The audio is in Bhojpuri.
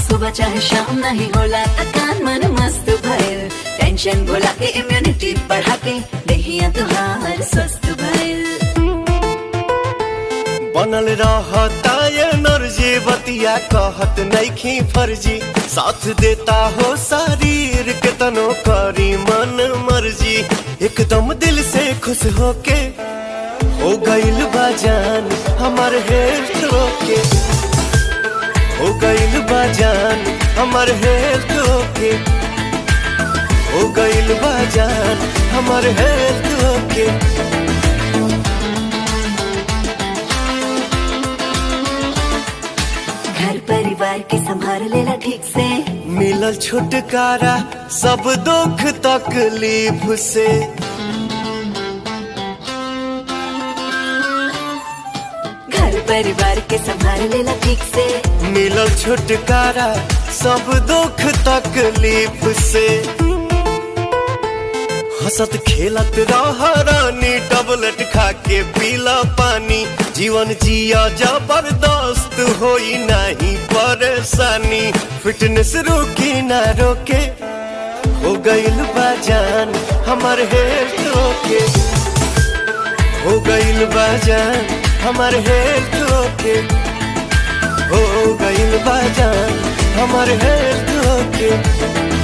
सुबह चाहे शाम नहीं होला थकान मन मस्त भइल टेंशन भुला के इम्यूनिटी बढ़ा के देहिया तुहार स्वस्थ भइल बनल रहता एनर्जी बतिया कहत नइखी फर्जी साथ देता हो शरीर के तनो करी मन मर्जी एकदम दिल से खुश होके हो गइल बाजान हमार हेल्थ ओके हो गइल बाजान हमार हेल्थ ओके हो गइल बाजान हमार हेल्थ ओके घर परिवार के संभाल लेला ठीक से मिलल छुटकारा सब दुख तकलीफ से घर परिवार के संभाल लेला ठीक से मिलल छुटकारा सब दुख तकलीफ से हंसत खेलत रह रानी टबलेट खा के पीला पानी जीवन जिया जबरदस्त होई नहीं परेशानी फिटनेस रोकी ना रोके हो गइल बाजान हमार हेल्थ ओके हो गइल बाजान हमार हेल्थ ओके हो गइल बाजान हमार हेल्थ ओके